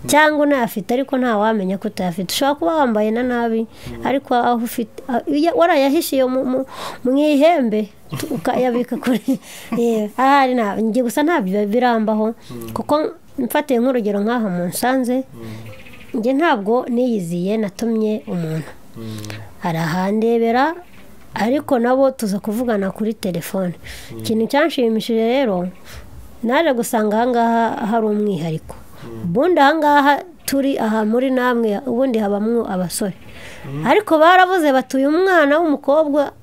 cyangwa unayafite ariko nta wamenya ko utayafite ushobora kuba wambaye na nabi ariko aho ufite ah, iya- warayahishiye mu- mu- mu ihembe tu- ukayabika kuri Eh, ahari nta- njye gusa ntabyo birambaho kuko mfatiye nk'urugero nk'aha mu nsanze njye ntabwo niyiziye natumye umuntu arahandebera ariko nabo tuza kuvugana kuri telefone ikintu cyanshimishije rero naje gusanga ahangaha hari umwihariko ubundi ahangaha turi aha muri namwe ubundi habamo abasore ariko baravuze batuye umwana w'umukobwa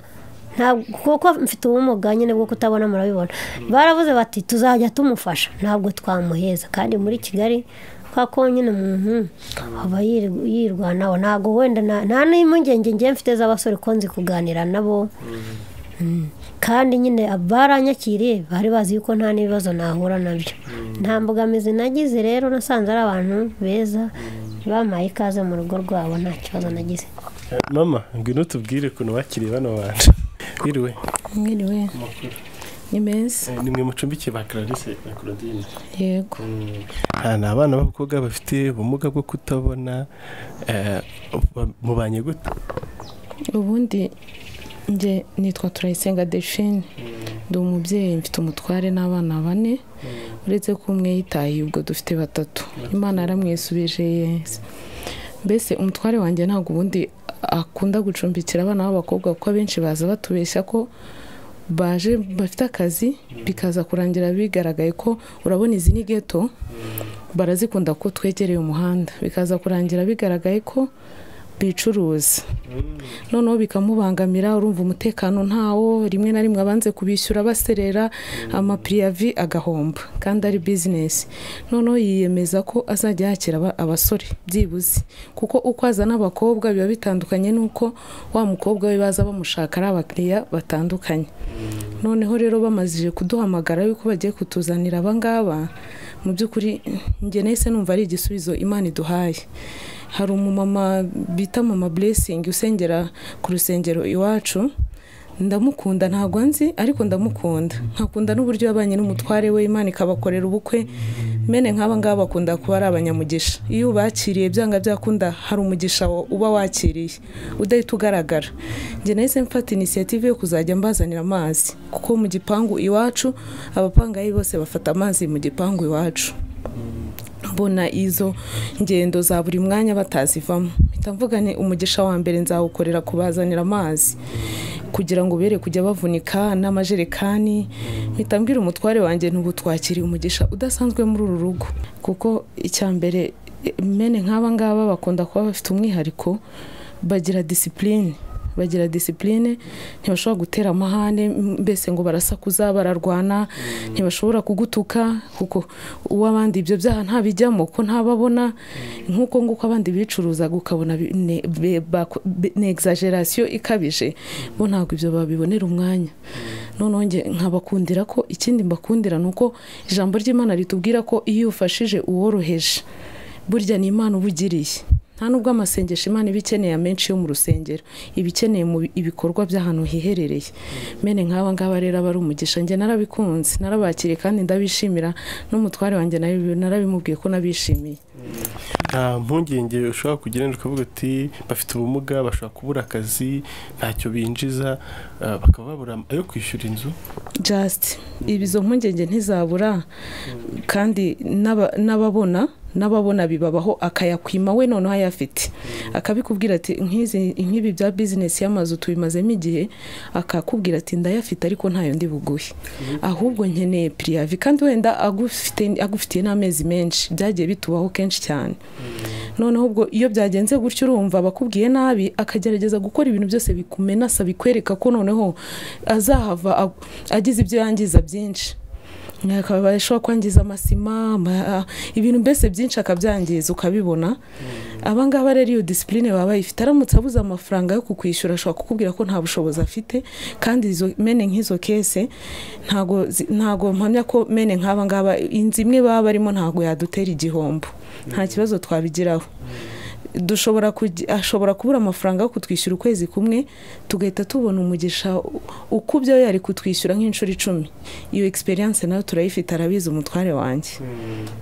ntabwo kuko mfite ubumuga nyine bwo kutabona murabibona baravuze bati tuzajya tumufasha ntabwo twamuheza kandi muri kigali kwa ko nyine umuntu aba yir- yirwanaho ntabwo wenda na- nta n'impungenge ngiye mfite z'abasore ko nzi kuganira nabo Mm. kandi nyine baranyakiriye bari bazi yuko nta n'ibibazo nahura nabyo nta mbogamizi nagize rero nasanze ari abantu beza bampaye ikaze mu rugo rwabo nta kibazo nagize Eh, mama ngwino tubwire ukuntu wakiriye bano bantu biriwe mwiriwe ni meza Eh, ni mwe mucumbikiye ba clarice na claudine yego Ah, ni abana b'abakobwa bafite ubumuga bwo kutabona eh, ba- mubanye gute ubundi njye nitwa turayisenga delphine ndi umubyeyi mfite umutware n'abana bane uretse ko umwe yitaye ubwo dufite batatu imana yaramwisubije yeza mbese umutware wanjye ntabwo ubundi akunda gucumbikira abana b'abakobwa kuko abenshi baza batubeshya ko baje bafite akazi bikaza kurangira bigaragaye ko urabona izi ni geto barazikunda ko twegereye umuhanda bikaza kurangira bigaragaye ko bicuruza noneho bikamubangamira urumva umutekano ntawo rimwe na rimwe abanze kubishyura baserera amapiriyavi agahomba kandi ari bizinesi noneho yiyemeza ko azajya yakira aba- abasore byibuze kuko uko azana abakobwa biba bitandukanye n'uko wa mukobwa we baza bamushaka ari abakiriya batandukanye noneho rero bamazije kuduhamagara yuko bagiye kutuzanira abangaba mu by'ukuri njye nahise numva ari igisubizo imana iduhaye hari umumama bita mama buresingi usengera ku rusengero iwacu ndamukunda ntabwo nzi ariko ndamukunda nkakunda n'uburyo yabanye n'umutware we imana ikabakorera ubukwe mene nk'aba ngaba bakunda kuba ari abanyamugisha iyo ubakiriye byanga byakunda hari umugisha wa- uba wakiriye udahita ugaragara njye nahise mfata inisiyative yo kuzajya mbazanira amazi kuko mu gipangu iwacu abapangayi bose bafata amazi mu gipangu iwacu mbona izo ngendo za buri mwanya batazivamo mpita mvuga ni umugisha wa mbere nzawukorera kubazanira amazi kugira ngo bere kujya bavunika n'amajerekani mpita mbwira umutware wanjye ntubutwakiriye umugisha udasanzwe muri uru rugo kuko icya mbere eh, mene nk'aba ngaba bakunda kuba bafite umwihariko bagira disipurine bagira disipurine ntibashobora gutera amahane m- mbese ngo barasakuza bararwana ntibashobora kugutuka kuko uw'abandi ibyo byaha ntabijyamo ko ntababona nk'uko nguko abandi bicuruzaga ukabona bi- ne- be- bako- be- ni exaggeration ikabije bo ntabwo ibyo babibonera umwanya noneho njye nkabakundira ko ikindi mbakundira ni uko ijambo ry'imana ritubwira ko iyo ufashije uworoheje burya ni imana uba ugiriye nta nubwo amasengesho imana iba ikeneye amenshi yo mu rusengero iba ikeneye mu bi- ibikorwa by'ahantu hiherereye mene nk'aba ngaba rero aba ari umugisha njye narabikunze narabakiriye kandi ndabishimira n'umutware wanjye nayo narabimubwiye ko nabishimiye nta mpungenge ushobora kugira ngo ukavuga uti bafite ubumuga bashobora kubura akazi ntacyo binjiza ah, bakaba babura ayo kwishyura inzu jasite izo mpungenge ntizabura kandi n'aba- n'ababona n'ababona bibabaho akayakwima we noneho ayafite akabikubwira ati "Nk'izi- nk'ibi bya bizinesi y'amazu tubimazemo igihe akakubwira ati ndayafite ariko ntayo ndi buguhe ahubwo nkeneye piriyavi kandi wenda agufite- agufitiye n'amezi menshi byagiye bitubaho kenshi cyane noneho ubwo iyo byagenze gutyo urumva abakubwiye nabi akagerageza gukora ibintu byose bikumenasa bikwereka ko noneho azahava ag- agize ibyo yangiza byinshi akaba ashobora kwangiza amasima ama- ibintu mbese byinshi akabyangiza ukabibona abangaba rero iyo disipurine baba bayifite aramutse abuze amafaranga yo kukwishyura ashobora kukubwira ko nta bushobozi afite kandi izo mene nk'izo kese ntago zi- ntago mpamya ko mene nk'aba ngaba inzu imwe baba barimo ntago yadutera igihombo nta kibazo twabigiraho dushobora kugi- ashobora kubura amafaranga yo kutwishyura ukwezi kumwe tugahita tubona umugisha u- ukubye yari kutwishyura nk'inshuro icumi iyo experience nayo turayifite arabizi umutware wanjye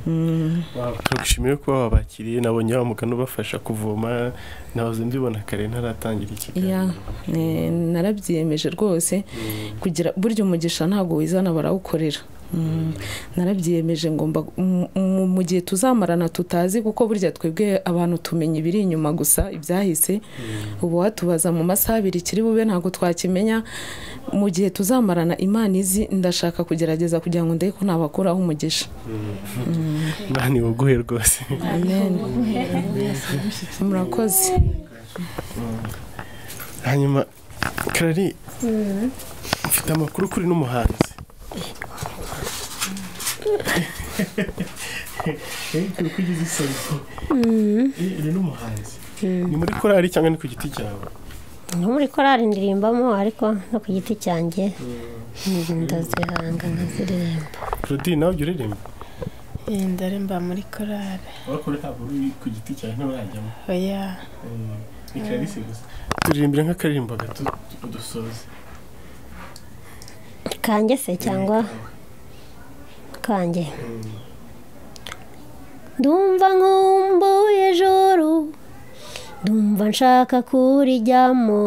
Mm. turagushimiye kuba wabakiriye nabonye wa mugani ubafasha kuvoma nahoze mbibona kare ntaratangira Ya, ikiganiro eh, narabyiyemeje rwose kugira burya umugisha ntabwo wizana barawukorera Mm. narabyiyemeje ngomba mu- mu- mu gihe tuzamarana tutazi kuko burya twebwe abantu tumenya ibiri inyuma gusa ibyahise ubu watubaza mu masaha abiri kiri bube ntabwo twakimenya mu gihe tuzamarana imana izi ndashaka kugerageza kugira ngo ndebe ko nabakuraho umugisha mani uguhe rwose amen murakoze hanyuma karari mfite amakuru kuri n'umuhanzi kuri kugeza isabiko iri n'umuhanzi ni muri korari cyangwa ni ku giti cyawe nko muri korari ndirimbamo ariko no ku giti cyanjye mm, ndazihanga nkaziririmba rodi nawe ujya uririmba ndari mba muri korari wakora ntabwo uri ku giti cyawe nturajyamo oya ni karisi gusa turirimbira nk'akaririmbo gato udusoze kanjye se cyangwa kanjye ndumva nkumbuye joro ndumva nshaka kurijyamo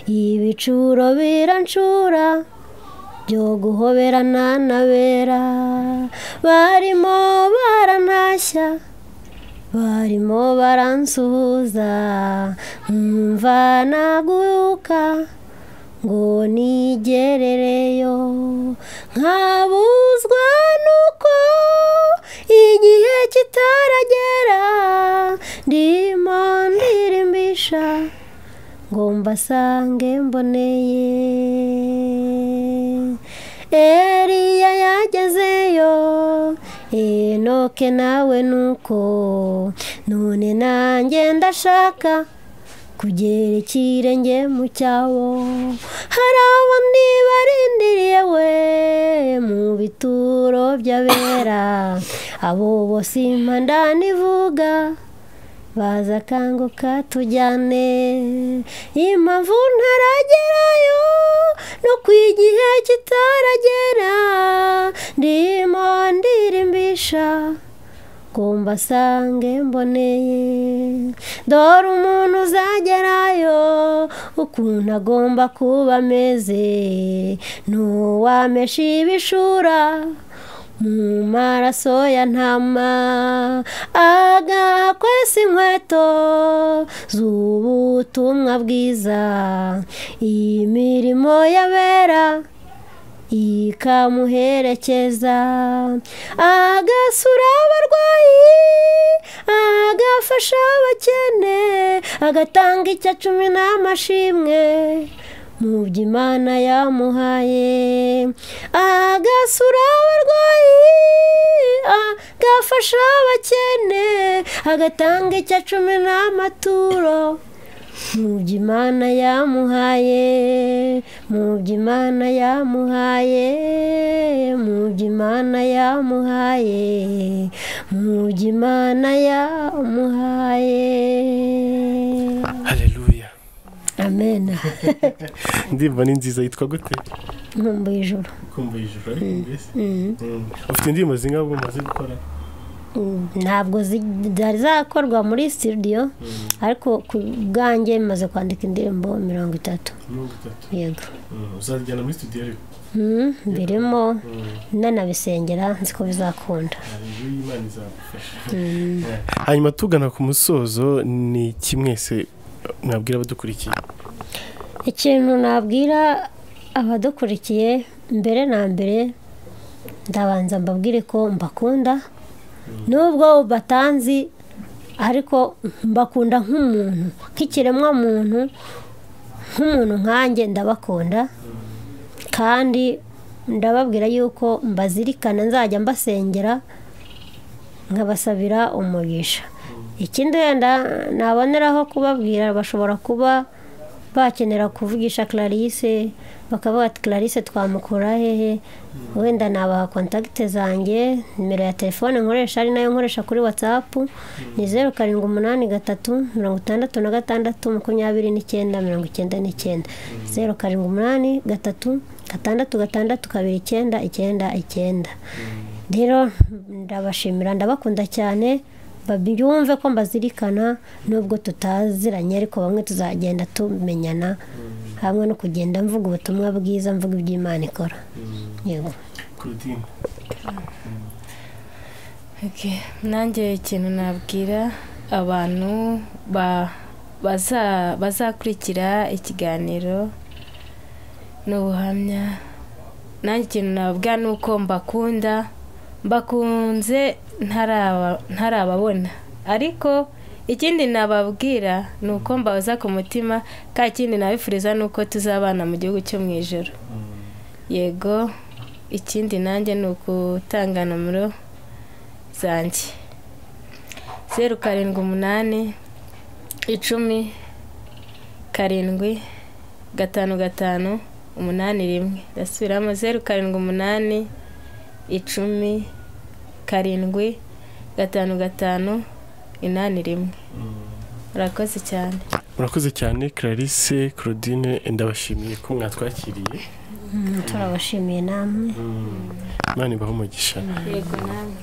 ibicuro birancura byo guhoberana n'abera barimo barantashya barimo baransuhuza nkumva naguka ngo nigerereyo nkabuzwa nuko igihe kitaragera ndimo ndirimbisha ngo mbasange mboneye eriya yagezeyo enoke nawe nuko none nanjye ndashaka kugera ikirenge mu cyabo hari abandi barindiriye we mu bituro by'abera abo bose impanda nivuga baza akanguka tujyane impamvu ntaragerayo no ku igihe kitaragera ndimo ndirimbisha ngo mbasange mboneye dore umuntu uzagerayo ukuntu agomba kuba ameze n'uwamesha ibishura mu maraso ya ntama agakwesa inkweto z'ubutumwa bwiza iyi mirimo y'abera ikamuherekeza agasura abarwayi agafasha abakene agatanga icya cumi n'amashimwe mu byo imana yamuhaye agasura abarwayi agafasha abakene agatanga icya cumi n'amaturo mu byo imana yamuhaye mu byo imana yamuhaye mu byo imana yamuhaye mu byo imana yamuhaye hareruya amena indirimbo ni nziza yitwa gute nkumbuye ijuru kumva ijuru ariko mbese ufite indirimbo zingaho umaze gukora ntabwo zari zakorwa muri sitidiyo ariko ku bwanjye maze kwandika indirimbo mirongo itatu mirongo itatu yego uzajyana muri studio ariko Mm, birimo nanabisengera nzi ko bizakunda Imana izagufasha hanyuma tugana ku musozo ni kimwese mwabwira abadukurikiye ikintu nabwira abadukurikiye mbere na mbere ndabanza mbabwire ko mbakunda nubwo batanzi ariko mbakunda nk'umuntu nk'ikiremwa muntu nk'umuntu nkanjye ndabakunda kandi ndababwira yuko mbazirikana nzajya mbasengera nkabasabira umugisha ikindi wenda naboneraho kubabwira bashobora kuba bakenera kuvugisha clarisse bakavuga ati clarisse twamukura hehe wenda nabaha kontakite zanjye nimero ya telefone nkoresha ari nayo nkoresha kuri watsapu ni zeru karindwi umunani gatatu mirongo itandatu na gatandatu makumyabiri n'icyenda mirongo icyenda n'icyenda zeru karindwi umunani gatatu gatandatu gatandatu kabiri icyenda icyenda icyenda rero ndabashimira ndabakunda cyane babyumve ko mbazirikana nubwo tutaziranye ariko bamwe tuzagenda tumenyana hamwe no kugenda mvuga ubutumwa bwiza mvuga iby'imana ikora yego kurutine Okay. nanjye ikintu nabwira abantu ba- baza- bazakurikira ikiganiro n'ubuhamya nanjye ikintu nababwira ni uko mbakunda mbakunze ntaraba- ntarababona ariko ikindi nababwira ni uko mbabaza ku mutima ka kindi nabifuriza ni uko tuzabana mu gihugu cyo mu ijoro yego ikindi nanjye ni ugutanga nomero zanjye zeru karindwi umunani icumi karindwi gatanu gatanu umunani rimwe ndasubiramo zeru karindwi umunani icumi karindwi gatanu gatanu inani rimwe murakoze cyane murakoze cyane clarisse claudine ndabashimiye ko mwatwakiriye turabashimiye namwe imana ibahe umugisha yego namwe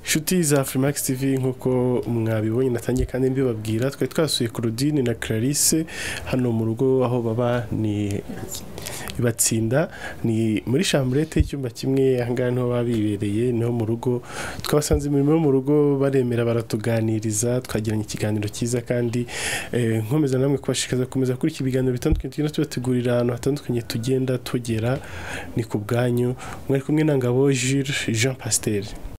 inshuti za Freemax TV nk'uko mwabibonye natangiye kandi mbibabwira twari twasuye Claudine na Clarisse hano mu rugo aho baba ni batsinda ni muri chambrette icyumba kimwe aha ngaha niho baba bibereye niho mu rugo twabasanze imirimo yo mu rugo baremera baratuganiriza twagiranye ikiganiro cyiza kandi eh, nkomeza namwe kubashishikariza gukomeza kurikira ibiganiro bitandukanye tugenda tubategurira ahantu hatandukanye tugenda tugera ni ku bwanyu mwari kumwe na Ngabo Jules Jean Pasteur